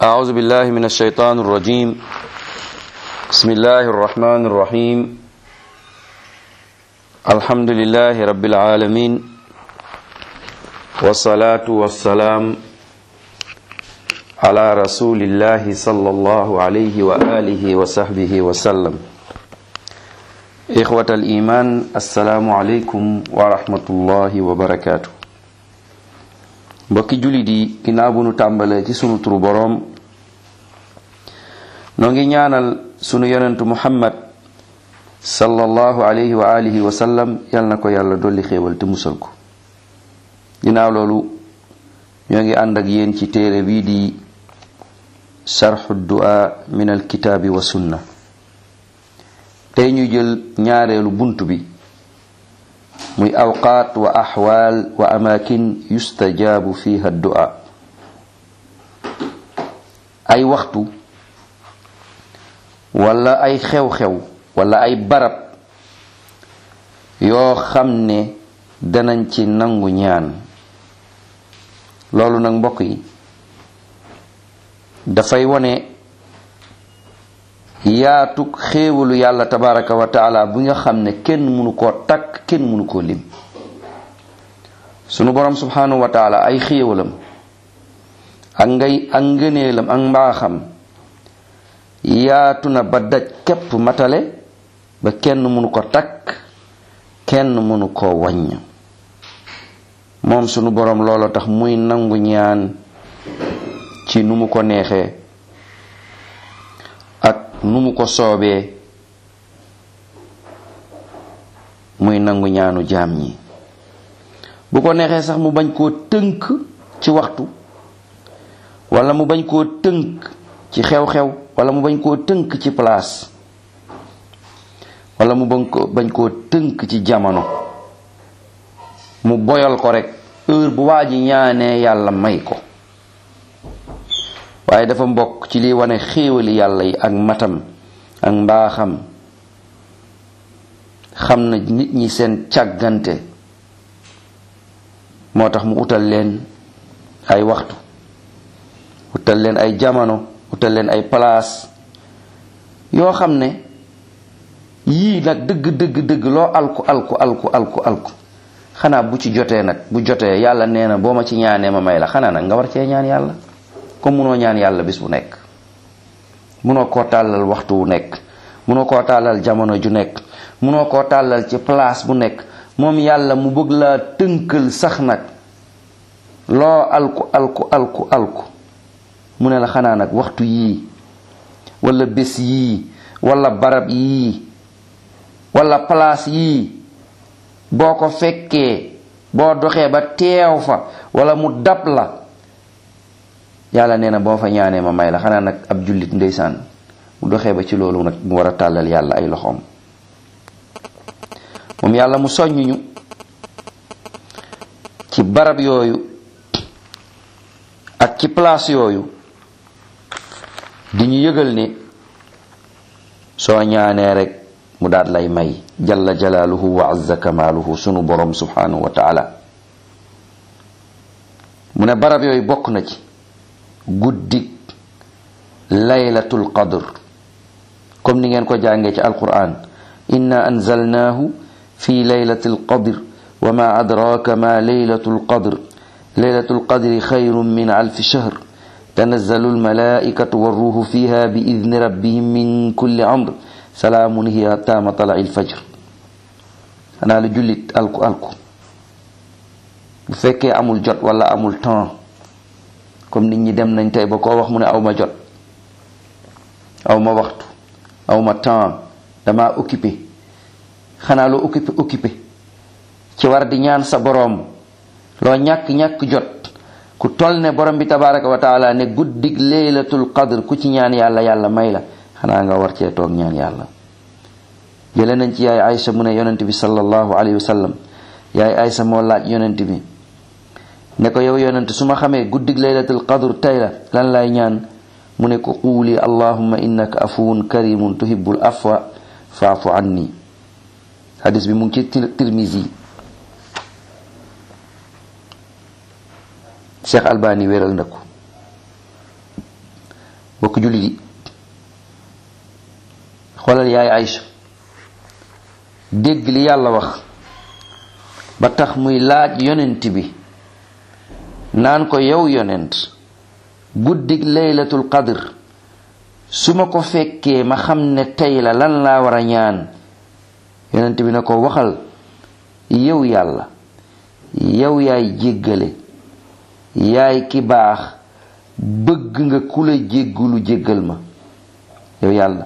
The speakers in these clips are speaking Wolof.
أعوذ بالله من الشيطان الرجيم بسم الله الرحمن الرحيم الحمد لله رب العالمين والصلاة والسلام على رسول الله صلى الله عليه وآله وصحبه وسلم إخوة الإيمان السلام عليكم ورحمة الله وبركاته mbokki jullit yi ginnaaw bu nu tàmbalee ci sunu turu boroom noo ngi ñaanal sunu yonentu muhammad sallallahu alayhi wa alihi wa sallam yal na ko yàlla dolli xéewal te musal ko ginnaaw loolu ñoo ngi ànd ak yéen ci téere bii di sharxu du'a min alkitaabi wa sunna tey ñu jël ñaareelu bunt bi muy awqaat wa axwaal wa amaakin yustajaabu fiha du'a ay waxtu wala ay xew-xew wala ay barab yoo xam ne danañ ci nangu ñaan loolu nag mbokk yi dafay wone yaatug xéewalu yàlla tabaraka wa taala bi nga xam ne kenn mënu koo takk kenn mënu koo lim sunu borom subhanahu wa taala ay xéewalam ak ngay ak ngëneelam ak mbaaxam yaatu na ba daj képp matale ba kenn mënu ko takk kenn mënu koo wàññ moom sunu borom loolo tax muy nangu ñaan ci nu mu ko neexee ak nu mu ko soobee muy nangu ñaanu jaam ñi bu ko neexee sax mu bañ koo tënk ci waxtu wala mu bañ koo tënk ci xew-xew wala mu bañ koo tënk ci place wala mu bañ ko bañ koo tënk ci jamono mu boyal ko rek heure bu waa ji ñaanee yàlla may ko waaye dafa mbokk ci liy wane xéewali yàlla yi ak matam ak mbaaxam xam na nit ñi seen càggante moo tax mu utal leen ay waxtu utal leen ay jamono utal leen ay place yoo xam ne yii nag dëgg dëgg dëgg loo alku alku alku alku alku xanaa bu ci jotee nag bu jotee yàlla nee na boo ma ci ñaanee ma may la xanaa nag nga war cee ñaan yàlla comme munoo ñaan yàlla bis bu nekk munoo koo tàllal waxtu wu nekk munoo koo tàllal jamono ju nekk munoo koo tàllal ci place bu nekk moom yàlla mu bëgg laa tënkal sax nag loo alku alku alku alku mu ne la xanaa nag waxtu yii wala bés yii wala barab yii wala place yii boo ko fekkee boo doxee ba teew fa wala mu dab la yàlla nee na boo fa ñaanee ma may la xanaa nag ab jullit ndeysaan mu doxee ba ci loolu nag mu war a tàllal yàlla ay loxoom moom yàlla mu soññuñu ci barab yooyu ak ci place yooyu di ñu yëgal ne soo ñaanee rek mu daat lay may jalla jalaaluhu wa azza kamaaluhu sunu borom subhanahu wa taala mu ne barab yooyu bokk na ci guddik laylatul qadr comme ni ngeen ko jàngee ci alquran inna anzalnaahu fi laylatil qadr wa ma adraka ma laylatul qadr laylatul qadri xayrun min alfi shahr tanazzalu almalaikatu warruhu fiha bi idni rabbihim min kulli amr salaamun hiya hatta matla'il fajr xanaa lu jullit alku alku bu fekkee amul jot wala amul temps comme nit ñi dem nañ tey ba koo wax mu ne aw ma jot aw ma waxtu aw ma temps dama occupé xanaa loo occupé occupé ci war di ñaan sa boroom loo ñàkk-ñàkk jot ku toll ne borom bi tabaraka wa taala ne guddig laylatul qadr ku ci ñaan yàlla yàlla may la xanaa nga war cee toog ñaan yàlla jële nañ ci yaay Aysa mu ne yonent bi sallallahu alayhi wa sallam yaay Aysa moo laaj yonent bi ne ko yow yonent su ma xamee guddig laylatul qadr tey la lan lay ñaan mu ne ko quuli allahumma innaka afuwun karimun tuhibbul afwa faafu anni hadis bi mu ngi ci tirmisi Cheikh Albani wéral na ko bokk jullit yi xoolal yaay Aïcha dégg li yàlla wax ba tax muy laaj yonent bi naan ko yow yonent guddig laylatul qadr su ma ko fekkee ma xam ne tey la lan laa war a ñaan yonent bi na ko waxal yow yàlla yow yaay jéggale yaay ki baax bëgg nga ku la jéggulu jéggal ma yow yàlla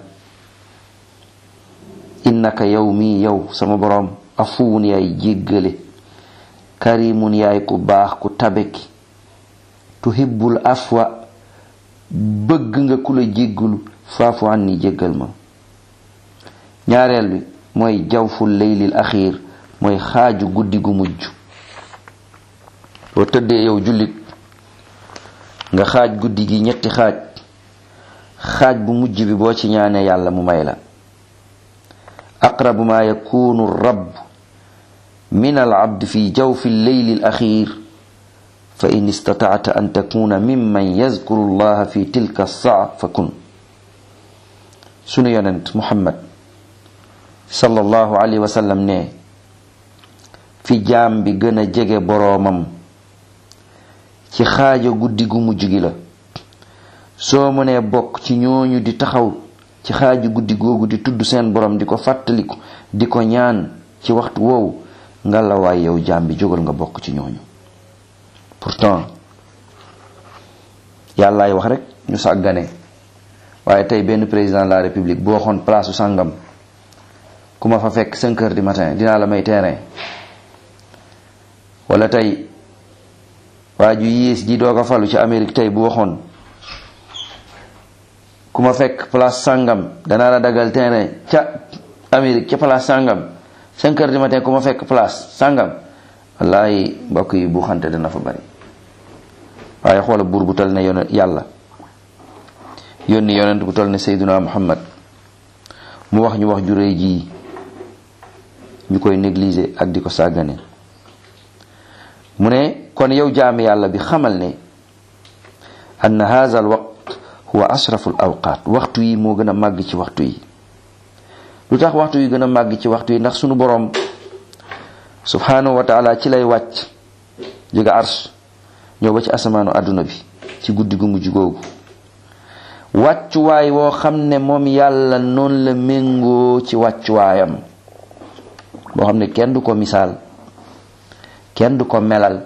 innaka yow mii yow sama boroom afuwun yaay jéggale karimun yaay ku baax ku tabeki tuhibbul afwa bëgg nga ku la jéggulu faafu an ni jéggal ma ñaareel bi mooy jawful leylil axiir mooy xaaju guddi gu mujj boo tëddee yow jullit nga xaaj guddi gi ñetti xaaj xaaj bu mujj bi boo ci ñaanee yàlla mu may la aqrabu ma yakunu rabb min al abd fi jawfi lleyli al axir fa in istatacta an takuna mimman yazkuru allaha fi tilka saa fa kun sunu yonent muhammad sallallahu alayhi wa sallam ne fi jaam bi gën a jege boroomam ci xaaja guddi gu mujj gi la soo mënee bokk ci ñooñu di taxaw ci xaaja guddi googu di tudd seen borom di ko fàttaliku di ko ñaan ci waxtu woowu nga la waay yow jaam bi jógal nga bokk ci ñooñu pourtant yàllaay wax rek ñu sàggane waaye tey benn président de la république boo waxoon place su sàngam ku ma fa fekk cinq heures du matin dinaa la may terrain wala tey waa ju yées ji doog a falu ci Amérique tey bu waxoon ku ma fekk place sàngam danaa la dagal terrain ca Amérique ca place sàngam cinq heures du matin ku ma fekk place sàngam wallaay mbokk yi bu xante dana fa bari waaye xoola buur bu tal ne yonent yàlla yónni yonent bu tal ne Seyduna Muhammad mu wax ñu wax ju réy ji ñu koy négliger ak di ko sàggane mu ne kon yow jaami yàlla bi xamal ne ann hadha al waqt huwa ashrafu al awqat waxtu yi moo gën a màgg ci waxtu yi lu tax waxtu yi gën a màgg ci waxtu yi ndax sunu boroom subhanahu wa taala ci lay wàcc jóge ars ñëw ba ci asamaanu àdduna bi ci guddi gu mujj googu wàccuwaay woo xam ne moom yàlla noonu la méngoo ci wàccuwaayam boo xam ne kenn du ko misaal kenn du ko melal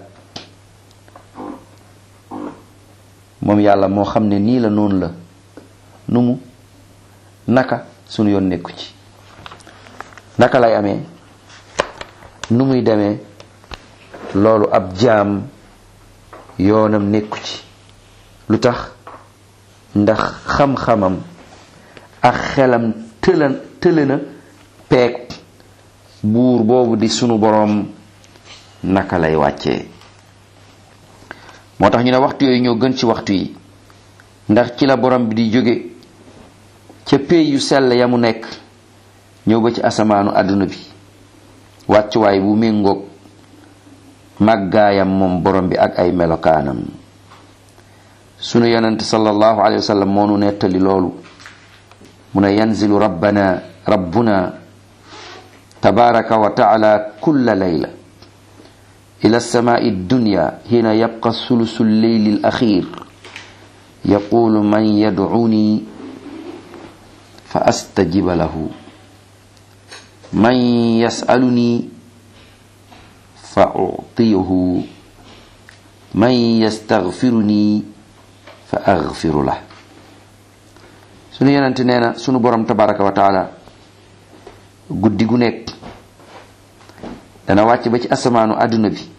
moom yàlla moo xam ne nii la noonu la nu mu naka sunu yoon nekku ci naka lay amee nu muy demee loolu ab jaam yoonam nekku ci lu tax ndax xam-xamam ak xelam tëlan tële na peeg buur boobu di sunu boroom naka lay wàccee moo tax ñu ne waxtu yooyu ñoo gën ci waxtu yi ndax ci la borom bi di jóge ca pey yu sell ya mu nekk ñëw ba ci asamaanu àdduna bi wàccuwaay bu méngoog màggaayam moom borom bi ak ay melokaanam sunu yonent sallallahu alayhi wa sallam moo nu nettali loolu mu ne yanzilu rabbana rabbuna tabaraka wa taala kulla layla ila alsamai addunya hina yabqa sulusu lleyli alaxir yaqulu man yadcuni fa astajiba lahu man yasaluni fa uctiyahu man yastaghfiruni fa aghfiru lah sunu yonente nee na sunu borom tabaraka wa taala guddi gu nekk dana wàcc ba ci asamaanu àdduna bi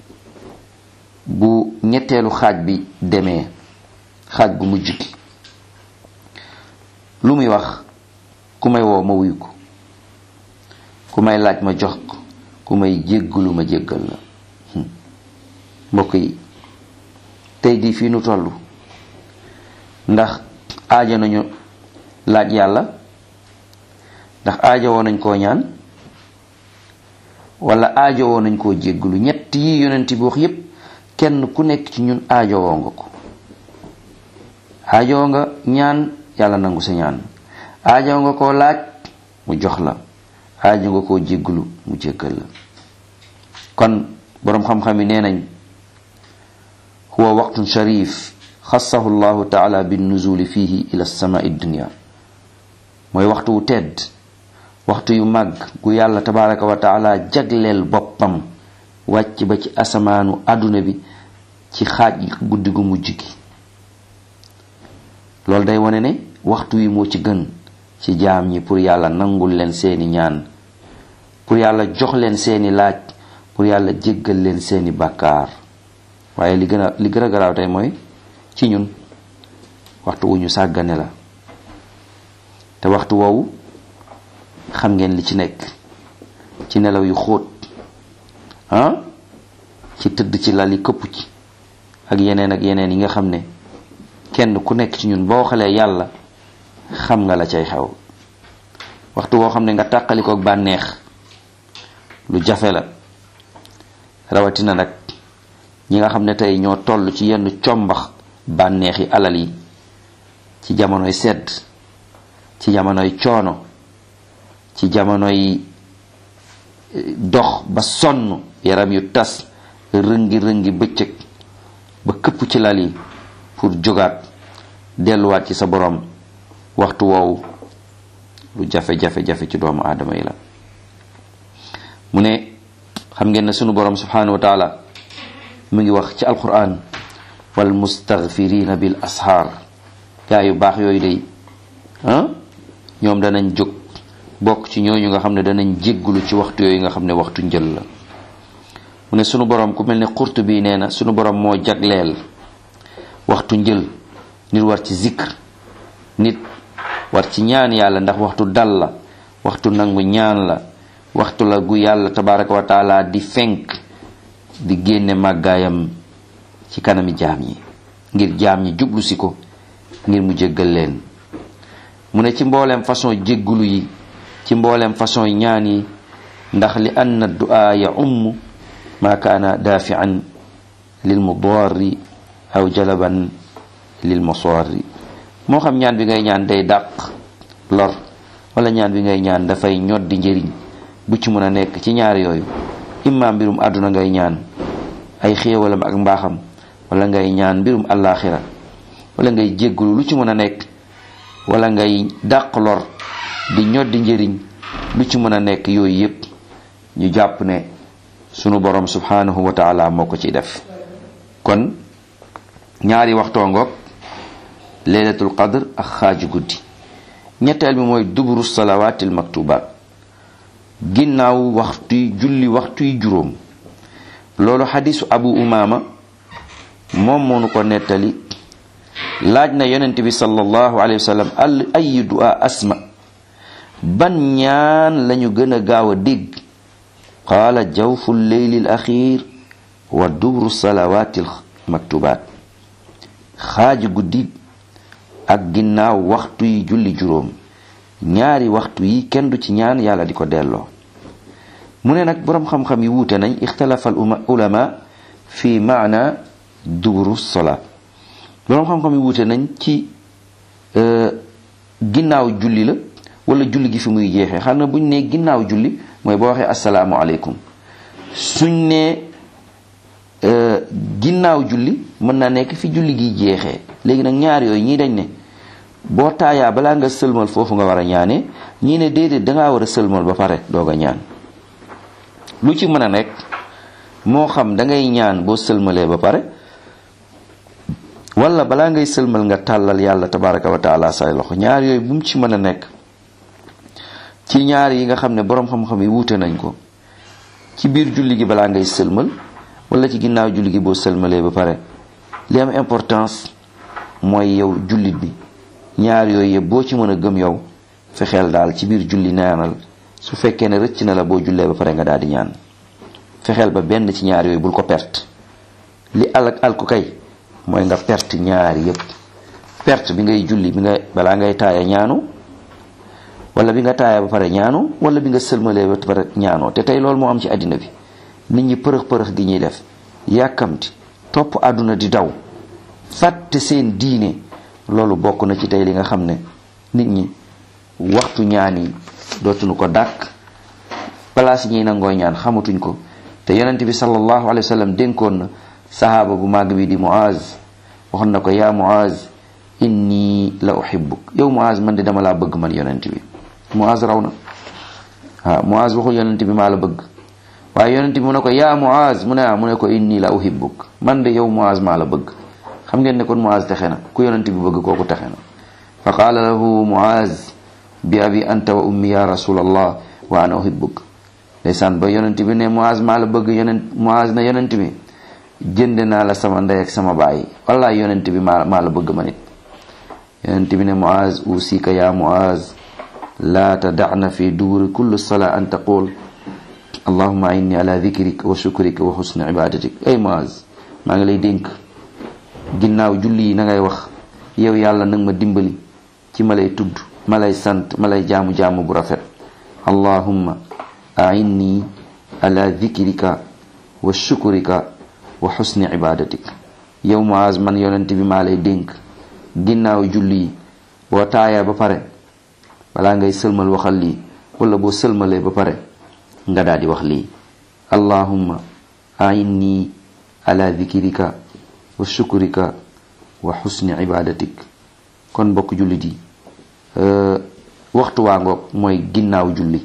bu ñetteelu xaaj bi demee xaaj bu mujj gi lu muy wax ku may woo ma wuyu ko ku may laaj ma jox ko ku may jéggalu ma jéggal la mbokk yi tey di fii nu toll ndax aajo nañu laaj yàlla ndax aajo woo nañ koo ñaan wala aajo woo nañ koo jéggalu ñett yi yonent bi wax yépp kenn ku nekk ci ñun aajo woo nga ko aajoo nga ñaan yàlla nangu sa ñaan aajoo nga koo laaj mu jox la aajoo nga koo jégglu mu jéggal la kon boroom xam-xam yi nee nañ huwa waqtun sharif xassahu llahu taala binnuzuli fihi ila samai dunia mooy waxtu wu tedd waxtu yu màgg gu yàlla tabaraka wa taala jagleel boppam wàcc ba ci asamaanu àdduna bi ci xaaj guddi gu mujj gi loolu day wane ne waxtu wi moo ci gën ci jaam ñi pour yàlla nangul leen seeni ñaan pour yàlla jox leen seeni laaj pour yàlla jéggal leen seeni bàkkaar waaye li gën a li gën a garaaw tey mooy ci ñun waxtu wu ñu sàggane la te waxtu woowu xam ngeen li ci nekk ci nelaw yu xóot ah ci tëdd ci lal yi këpp ci ak yeneen ak yeneen yi nga xam ne kenn ku nekk ci ñun boo xalee yàlla xam nga la cay xew waxtu woo xam ne nga tàqalikook bànneex lu jafe la rawatina nag ñi nga xam ne tey ñoo toll ci yenn combax bànneexi alal yi ci jamonoy sedd ci jamonoy coono ci jamonoy dox ba sonn yaram yu tas rëngi rëngi bëccëg ba këpp ci lal yi pour jógaat delluwaat ci sa borom waxtu woowu lu jafe-jafe-jafe ci doomu aadama yi la mu ne xam ngeen ne sunu borom subhanahu wa taala mu ngi wax ci alquran wal mustaghfirina bil ashaar gaa yu baax yooyu day ah ñoom danañ jóg bokk ci ñooñu nga xam ne danañ jéggulu ci waxtu yooyu nga xam ne waxtu njël la mu ne sunu borom ku mel ne xurt bi nee na sunu borom moo jagleel waxtu njël nit war ci zikr nit war ci ñaan yàlla ndax waxtu dal la waxtu nangu ñaan la waxtu la gu yàlla tabaraka wa taala di fenk di génne màggaayam ci kanami jaam yi ngir jaam ñi jublu si ko ngir mu jéggal leen mu ne ci mbooleem façon jéggulu yi ci mbooleem façon ñaan yi ndax li anna du'a ya umm ma kaana daafian lil mudarri aw jalaban lil musarri moo xam ñaan bi ngay ñaan day dàq lor wala ñaan bi ngay ñaan dafay ñoddi njëriñ bu ci mën a nekk ci ñaar yooyu imma mbirum àdduna ngay ñaan ay xéewalam ak mbaaxam wala ngay ñaan mbirum àllaaxira wala ngay jéggulu lu ci mën a nekk wala ngay dàq lor di ñoddi njëriñ lu ci mën a nekk yooyu yépp ñu jàpp ne sunu borom subhanahu wa taala moo ko ci def kon ñaari waxtoo ngoog laylatul qadr ak xaaju guddi ñetteel bi mooy duburu salawaatil maktubaat ginnaaw waxtuy julli waxtuy juróom loolu xadisu abu umaama moom moonu ko nettali laaj na yonent bi sallallahu alayhi wa sallam al ayi du'a asma ban ñaan lañu gën a gaaw a dégg qaala jawfu lleyli al axir wa dubru salawaati al maktubaat xaaji guddi ak ginnaaw waxtu yi julli juróom ñaari waxtu yi kenn du ci ñaan yàlla di ko delloo mu ne nag boroom xam-xam yi wuute nañ ixtalafa al ulama fi maana duburu sola boroom xam-xam yi wuute nañ ci ginnaaw julli la wala julli gi fi muy jeexee xam na buñ ne ginnaaw julli mooy boo waxee asalaamu aleykum suñ ne ginnaaw julli mën na nekk fi julli gi jeexee léegi nag ñaar yooyu ñii dañ ne boo taayaa balaa nga sëlmal foofu nga war a ñaanee ñii ne déedéet dangaa war a sëlmal ba pare doog a ñaan lu ci mën a nekk moo xam da ngay ñaan boo sëlmalee ba pare wala balaa ngay sëlmal nga tàllal yàlla tabaraka wa taala say loxo ñaar yooyu bu mu ci mën a nekk ci ñaar yi nga xam ne boroom xam-xam yi wuute nañ ko ci biir julli gi balaa ngay sëlmal wala ci ginnaaw julli gi boo sëlmalee ba pare li am importance mooy yow jullit bi ñaar yooyu yëpp boo ci mën a gëm yow fexeel daal ci biir julli naanal su fekkee ne rëcc na la boo jullee ba pare nga daal di ñaan fexeel ba benn ci ñaar yooyu bul ko perte li al al ko kay mooy nga perte ñaar yëpp perte bi ngay julli bi nga balaa ngay taaya ñaanu wala bi nga taaya ba pare ñaanu wala bi nga sëlmalee ba pare ñaanoo te tey loolu moo am ci àddina bi nit ñi përëx përëx gi ñuy def yàkkamti topp àdduna di daw fàtte seen diine loolu bokk na ci tey li nga xam ne nit ñi waxtu ñaan yi dootuñu ko dàkk place ñi nangoo ñaan xamatuñ ko te yonent bi sallallahu alayhi wa sallam dénkoon na sahaaba bu màgg bi di Muaz waxoon na ko yaa Muaz inni la uhibbuk yow Muaz man de dama laa bëgg man yonent bi Muaz raw na waaw Muaz waxul yonent bi maa la bëgg waaye yonent bi mu ne ko yaa Muaz mu ne ah mu ne ko inni la uhibbuk man de yow Muaz maa la bëgg xam ngeen ne kon Muaz texe na ku yonent bi bëgg kooku texe na fa qaala lahu Muaz bi abi anta wa ummi ya rasulallah wa ana uhibbuk ndeysaan ba yonent bi ne Muaz maa la bëgg yonent Muaz na yonent bi jënd naa la sama ndey ak sama baay wallaay yonent bi maa maa la bëgg ma nit yonent bi ne Muaz usika ya Muaz laa tadacna fi duburi kulli salaa an taqul allahuma inni ala dikrik wa shukrik wa xusni ibadatik ay Muaz maa ngi lay dénk ginnaaw julli yi na ngay wax yow yàlla nag ma dimbali ci ma lay tudd ma lay sant ma lay jaamu-jaamu bu rafet allahumma ainni ala dikrika wa shukrika wa xusni ibadatik yow Muaz man yonent bi maa lay dénk ginnaaw julli yi boo taaya ba pare balaa ngay sëlmal waxal lii wala boo sëlmalee ba pare nga daal di wax lii allahumma ainni ala dikrika wa shukrika wa xusni ibadatik kon bokk jullit yi waxtu waa ngoog mooy ginnaaw julli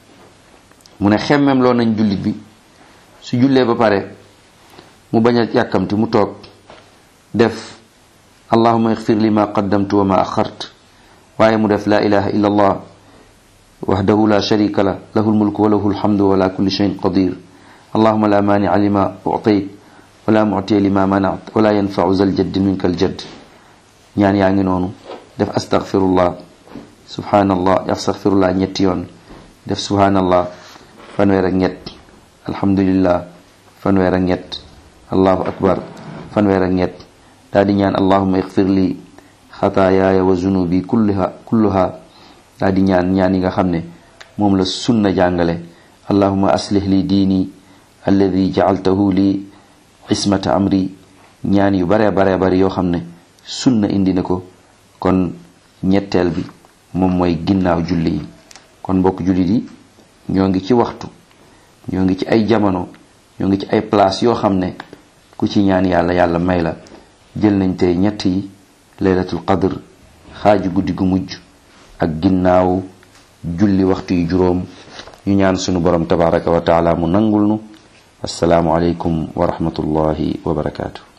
mu ne xemmem loo nañ jullit bi su jullee ba pare mu bañ a yàkkamti mu toog def allahuma ixfir li ma qaddamtu wa ma axart waaye mu def la ilaha illa allah wahdahu la sharika la lahu lmulku wa lahu lhamdu wa la kulli shayin qadir allahuma la maania lima utayt wala mu'tiya lima manat wala yanfau zal jadd minka al jadd ñaan yaa ngi noonu def astaghfirullah subhanallah astaghfirullah ñetti yoon def subhanallah fanweer ak ñett alhamdulillah fanweer ak ñett allahu akbar fanweer ak ñett daa di ñaan allahuma ixfir li xataayaaya wa zunubi kulluha kulluha daa di ñaan ñaan yi nga xam ne moom la sunna jàngale allahuma aslih li diini alladi jacaltahu li ismata amri ñaan yu bare bare bare yoo xam ne sunna indi na ko kon ñetteel bi moom mooy ginnaaw julli yi kon mbokk jullit yi ñoo ngi ci waxtu ñoo ngi ci ay jamono ñoo ngi ci ay place yoo xam ne ku ci ñaan yàlla yàlla may la jël nañ tey ñett yi laylatul qadr xaaju guddi gu mujj ak ginnaaw julli waxtu yu juróom ñu ñaan sunu borom tabaraka wa taala mu nangul nu assalaamu aleykum wa rahmatullahi wa barakaatu